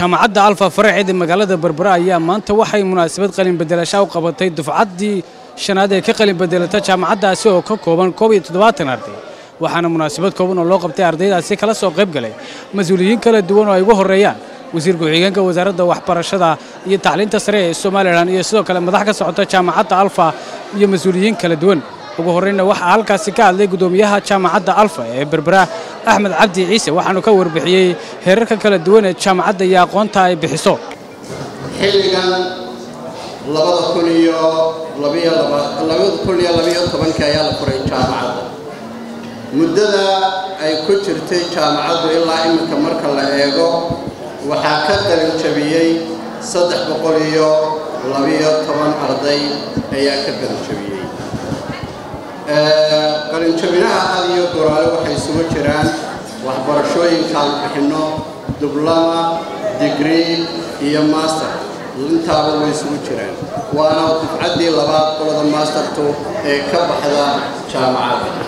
jaamacadda alfa faraceed ee magaalada berbera ayaa maanta waxay munaasabad qalin bedelasha u qabatay dufcaddii shanaad ee ka qalin bedelata jaamacaddaasi oo ka kooban koob iyo toddobaatan arday waxaana munaasabad kooban oo loo qabtay ardaydaasi kala soo qayb galay mas-uuliyiin kala duwan oo ay ugu horreeyaan wasiir ku-xigeenka wasaaradda waxbarashada iyo tacliinta sare ee somalilan iyo sidoo kale madax ka socota jaamacadda alfa iyo mas-uuliyiin kala duwan ugu horreynna waxaa halkaasi ka hadlay guddoomiyaha jaamacadda alfa ee berbera axmed cabdi ciise waxaanu ka warbixiyey heerarka kala duwan ee jaamacadda iyo aqoonta ay bixiso xilligan labada kun iyo labada kun iyo labiyo tobankii ayaa la furay jaamacadda muddada ay ku jirtay jaamacaddu ilaa iminka marka la eego waxaa ka qalin jabiyey saddex boqol iyo labiyo toban arday ayaa ka qalin jabiyey qalinjabinaha had iyo goraale waxay isugu jiraan waxbarashooyinkaan bixinno dublama digrii iyo master intaaba way isugu jiraan waana dufcaddii labaad qolada mastertu ee ka baxda jaamacadda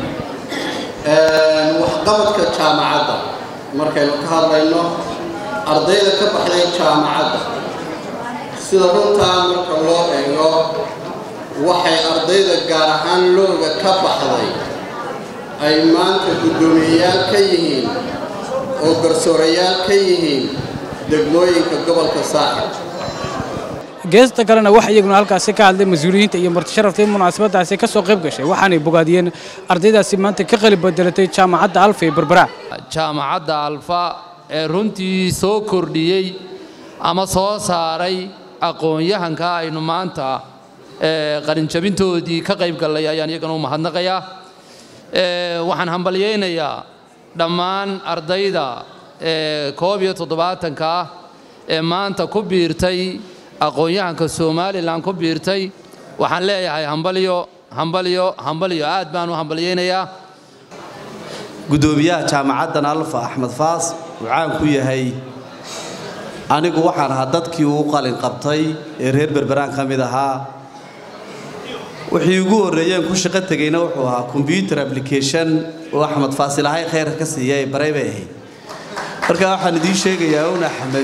waxqabadka jaamacadda markaynu ka hadlayno ardayda ka baxday jaamacadda sida runtaa marka loo eego waxay ardayda gaar ahaan looga ka baxday ay maanta guddoomiyeyaal ka yihiin oo garsoorayaal ka yihiin degmooyinka gobolka saaxib geesta kalena waxa iyaguna halkaasi ka hadlay mas-uuliyiinta iyo martisharaftii munaasabaddaasi ka soo qayb gashay waxaanay bogaadiyeen ardaydaasi maanta ka qalib bedelatay jaamacadda alfa ee berbera jaamacadda alfa ee runtii soo kordhiyey ama soo saaray aqoon-yahanka aynu maanta qalinjabintoodii ka qayb gallay ayaan iyagana u mahadnaqayaa waxaan hambalyaynayaa dhammaan ardayda koob iyo toddobaatanka ah ee maanta ku biirtay aqoon-yahanka somalilan ku biirtay waxaan leeyahay hambalyo hambalyo hambalyo aad baan u hambalyaynayaa guddoomiyaha jaamacaddan alfa axmed faas uu caan ku yahay anigu waxaan ahaa dadkii uu qalin qabtay ee reer berberaan ka mid ahaa wixii ugu horreeyeen ku shaqo tegayna wuxuu ahaa combyuter application oo axmed faasilahay khayrka ka siiya ee baray bay ahayd marka waxaan idiin sheegayaa un axmed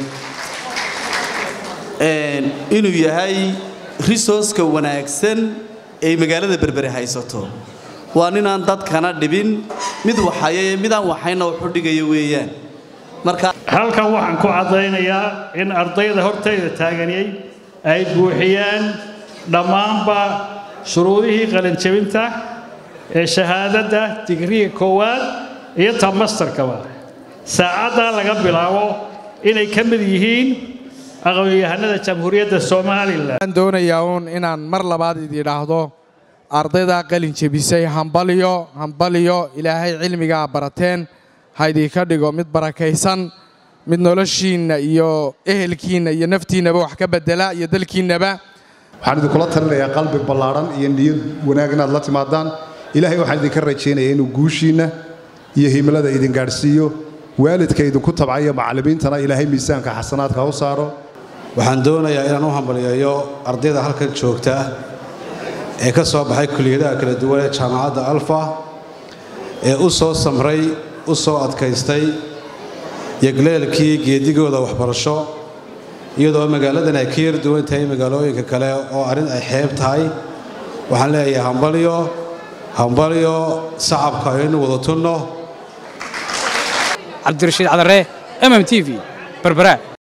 inuu yahay resourceka wanaagsan ay magaalada berbere haysato waa ninaan dadkana dhibin mid waxaya ee midaan waxayna wuxu dhigaya weeyaan marka halkan waxaan ku caddaynayaa in ardayda hortayda taaganiyey ay buuxiyeen dhammaanba shuruudihii qalinjabinta ee shahaadadda digriga koowaad iyo ta mastarkaba saacaddaa laga bilaabo inay ka mid yihiin aqoon-yahanada jamhuuriyadda somalilan waxaan doonayaa uun inaan mar labaad ididhaahdo ardaydaa qalin jebisay hambalyo hambalyo ilaahay cilmigaa barateen ha idinka dhigo mid barakaysan mid noloshiinna iyo ehelkiinna iyo naftiinnaba wax ka beddela iyo dalkiinnaba waxaan idinkula talinayaa qalbi ballaadhan iyo niyad wanaag inaad la timaadaan ilaahay waxaan idinka rajaynayaa inuu guushiinna iyo himilada idin gaadhsiiyo waalidka idinku tabcaya macallimiintana ilaahay miisaanka xasanaadka ha u saaro waxaan doonayaa inaan u hambalyeeyo ardayda halkan joogta ee ka soo baxay kuliyadaha kala duwan ee jaamacadda alfa ee u soo samray u soo adkaystay yogleelkii geedigooda waxbarasho iyadoo magaaladan ay ka yar duwan tahay magaalooyinka kale oo arrin ay xeeb tahay waxaan leeyahay hambalyo hambalyo sacabka aynu wada tunno cabdirashiid cadaree mm t v berbera